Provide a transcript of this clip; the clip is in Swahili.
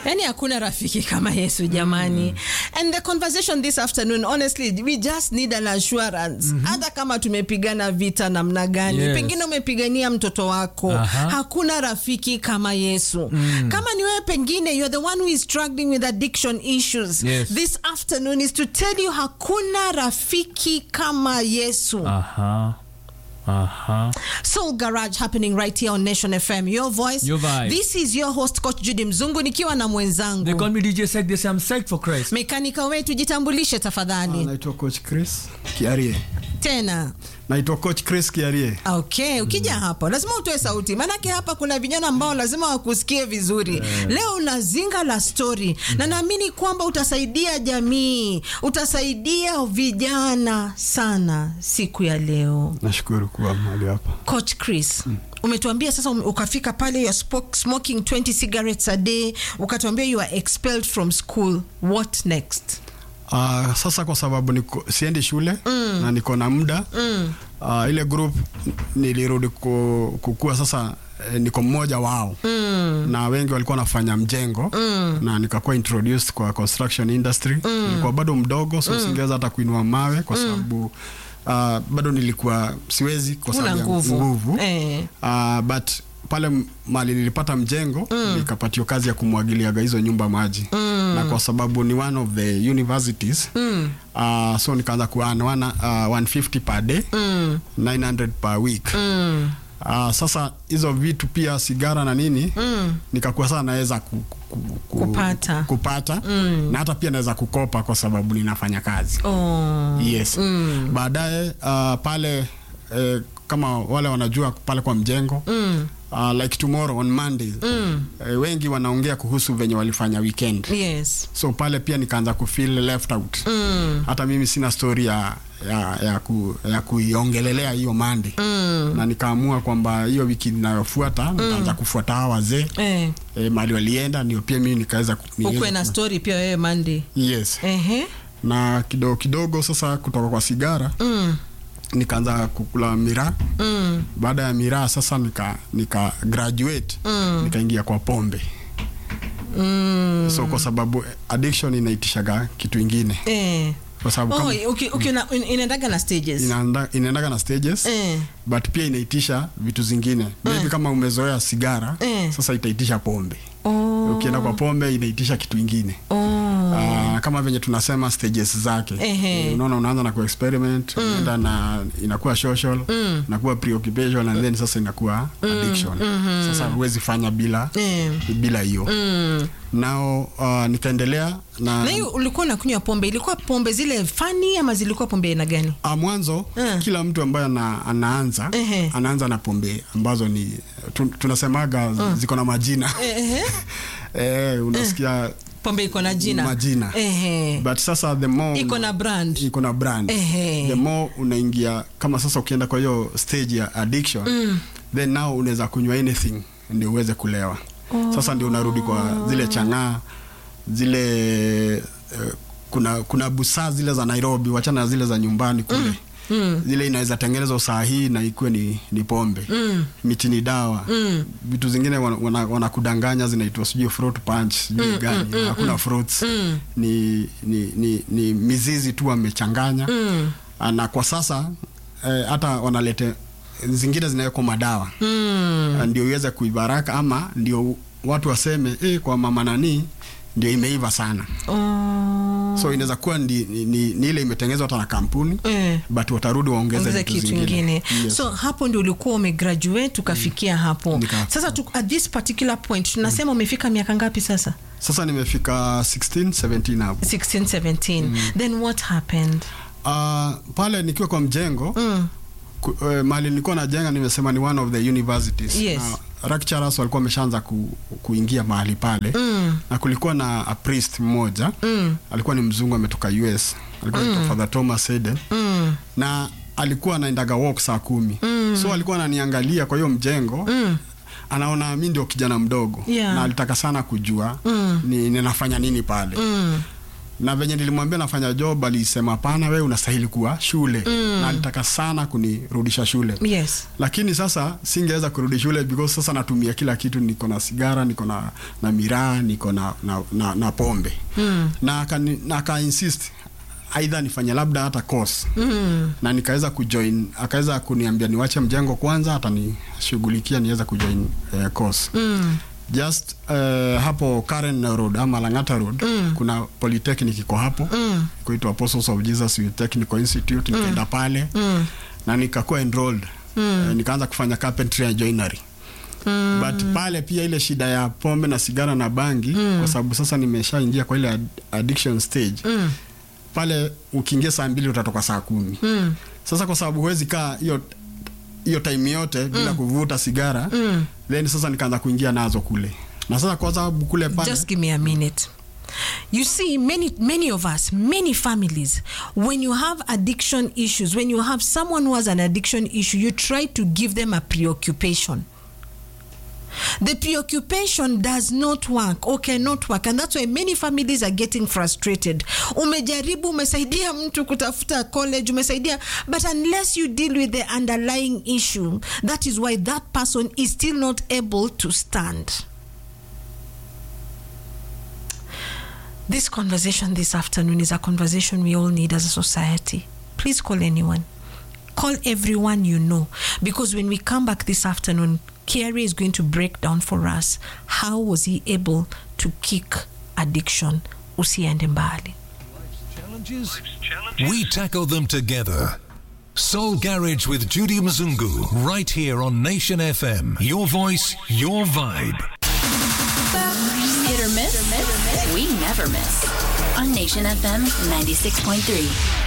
yani hakuna rafiki kama yesu jamani and the conversation this afternoon honestly we just need an assurance hata kama tumepigana vita namna gani Yes. pengine umepigania mtoto wako Aha. hakuna rafiki kama yesu kama ni wewe pengine you're the one who is struggling with addiction issues Yes. this afternoon is to tell you hakuna rafiki kama yesu Aha. Aha. Soul Garage happening right here on Nation FM. Your voice. Your vibe. This is your host Coach Judy Mzungu nikiwa na They mwenzangu call me DJ Sek. They say I'm psyched for Christ. mekanika wetu, jitambulishe tafadhali naitwa coach chris kiarie tena. naitwa coach chris kiarie Okay, ukija hapo lazima utoe sauti, maanake hapa kuna vijana ambao lazima wakusikie vizuri. Leo una zinga la story na naamini kwamba utasaidia jamii, utasaidia vijana sana siku ya leo. nashukuru kuwa mahali hapa Coach Chris, umetuambia sasa ume- ukafika pale you spoke, smoking 20 cigarettes a day, ukatuambia you are expelled from school. What next? uh, sasa kwa sababu niko, siendi shule mm. na niko na muda mm. uh, ile group nilirudi ku, kukua sasa eh, niko mmoja wao mm. na wengi walikuwa wanafanya mjengo mm. na nikakuwa introduced kwa construction industry mm. nilikuwa bado mdogo so mm. singeweza hata kuinua mawe kwa sababu uh, bado nilikuwa siwezi kwa Huna sababu ya nguvu. nguvu Eh. uh, but pale m- mali nilipata mjengo mm. nikapatiwa kazi ya kumwagiliaga hizo nyumba maji mm. na kwa sababu ni one of the universities mm. uh, so nikaanza kuana wana uh, 150 per day mm. 900 per week mm. Uh, sasa hizo vitu pia sigara na nini mm. nikakuwa sana naweza ku, ku, ku, Kupata. kupata mm. na hata pia naweza kukopa kwa sababu ninafanya kazi Oh. yes mm. baadaye uh, pale eh, kama wale wanajua pale kwa mjengo mm. uh, like tomorrow on monday mm. eh, wengi wanaongea kuhusu venye walifanya weekend Yes. so pale pia nikaanza kufeel left out mm. hata mimi sina story ya ya, ya, ku, ya kuiongelelea hiyo mande mm. na nikaamua kwamba hiyo wiki inayofuata nitaanza kufuata hawa wazee Eh. e, mali walienda ndio pia mimi nikaweza ku- niweze Ukwe na ku- story pia wewe Monday. yes Ehe. na kidogo kidogo sasa kutoka kwa sigara mm. nikaanza kukula miraa mm. baada ya miraa sasa nika, nika graduate mm. nikaingia kwa pombe mm. so kwa sababu addiction inaitishaga kitu ingine Eh. kwa sababu Oh, kama uki- uki- una- in- inaendaga na stages. inaenda- inaendaga na stages Eh. but pia inaitisha vitu zingine maybe kama umezoea sigara Eh. sasa itaitisha pombe Oh. ukienda kwa pombe inaitisha kitu ingine Oh. Ah, kama venye tunasema stages zake Ehe. Eh, unaona unaanza na kuexperiment unaenda na inakuwa social inakuwa preoccupation and then sasa inakuwa addiction sasa huwezi fanya bila Eh. bila hiyo nao uh, nikaendelea na Na hiyo ulikuwa unakunywa pombe, ilikuwa pombe zile fani ama zilikuwa pombe aina gani? Ah, mwanzo Eh. kila mtu ambaye ana, anaanza Ehe. anaanza na pombe ambazo ni tu, tunasemaga ziko na majina Ehe. eh, unasikia Pombe iko na jina. Majina. Ehe. but sasa the more Iko una- na brand. iko na brand Ehe. the more unaingia kama sasa ukienda kwa hiyo stage ya addiction mm. then now unaweza kunywa anything ndio uweze kulewa oh. sasa ndio unarudi kwa zile chang'aa zile uh, kuna kuna busaa zile za nairobi wachana na zile za nyumbani kule mm. Mm. zile inaweza tengenezwa saa hii na ikuwe ni, ni pombe mm. miti ni dawa mm. vitu zingine wanakudanganya wana, wana kudanganya zinaitwa sijui fruit punch sijui mm, gani mm, hakuna mm, fruits mm. ni, ni, ni, ni mizizi tu wamechanganya mm. na kwa sasa eh, hata wanalete zingine zinawekwa madawa mm. ndio iweze kuibaraka ama ndio watu waseme eh, kwa mama nanii ndio imeiva sana Oh. so inaweza kuwa ni, ni, ni, ni ile imetengenezwa hata na kampuni Eh. but watarudi waongeze ongeza vitu kitu zingine ingine Yes. so hapo ndio ulikuwa umegraduate ukafikia hapo Nika- sasa tu, at this particular point tunasema umefika miaka ngapi sasa sasa nimefika 16 17 hapo 16 17 then what happened uh, pale nikiwa kwa mjengo mm. ku, uh, mali nilikuwa najenga nimesema ni one of the universities Yes. na lecturers walikuwa wameshaanza ku, kuingia mahali pale mm. na kulikuwa na a priest mmoja mm. alikuwa ni mzungu ametoka us alikuwa mm. father thomas Eden mm. na alikuwa anaendaga walk saa kumi mm. so alikuwa ananiangalia kwa hiyo mjengo mm anaona mi ndio kijana mdogo Yeah. na alitaka sana kujua mm. ni ninafanya nini pale mm na venye nilimwambia nafanya job alisema hapana wewe unastahili kuwa shule na alitaka sana kunirudisha shule Yes. lakini sasa singeweza kurudi shule because sasa natumia kila kitu niko na sigara niko na, na miraa niko na, na, na, na pombe mm. na akani- na aka insist aidha nifanye labda hata course mm. na nikaweza kujoin akaweza kuniambia niwache mjengo kwanza atanishughulikia niweza kujoin uh, course mm. just uh, hapo Karen Road ama Lang'ata Road mm. kuna polytechnic iko hapo mm. kuitwa Apostles of Jesus Youth Technical Institute nikaenda pale mm. na nikakuwa enrolled mm. uh, nikaanza kufanya carpentry and joinery Mm. but pale pia ile shida ya pombe na sigara na bangi mm. kwa sababu sasa nimeshaingia kwa ile ad- addiction stage mm. pale ukiingia saa mbili utatoka saa kumi mm. sasa kwa sababu huwezi kaa hiyo hiyo time yote bila kuvuta sigara mm. then sasa nikaanza kuingia nazo kule na sasa kwa sababu kule pale Just give me a minute. You see, many many of us, many families, when you have addiction issues, when you have someone who has an addiction issue, you try to give them a preoccupation. The preoccupation does not work or cannot work, and that's why many families are getting frustrated. Umejaribu, umesaidia mtu kutafuta college, umesaidia, but unless you deal with the underlying issue, that is why that person is still not able to stand. This conversation this afternoon is a conversation we all need as a society. Please call anyone. Call everyone you know. Because when we come back this afternoon, Kerry is going to break down for us how was he able to kick addiction. Usiende mbali. Challenges? We tackle them together. Soul Garage with Judy Mzungu, right here on Nation FM. Your voice, your vibe. Hit or miss? We never miss. On Nation FM 96.3.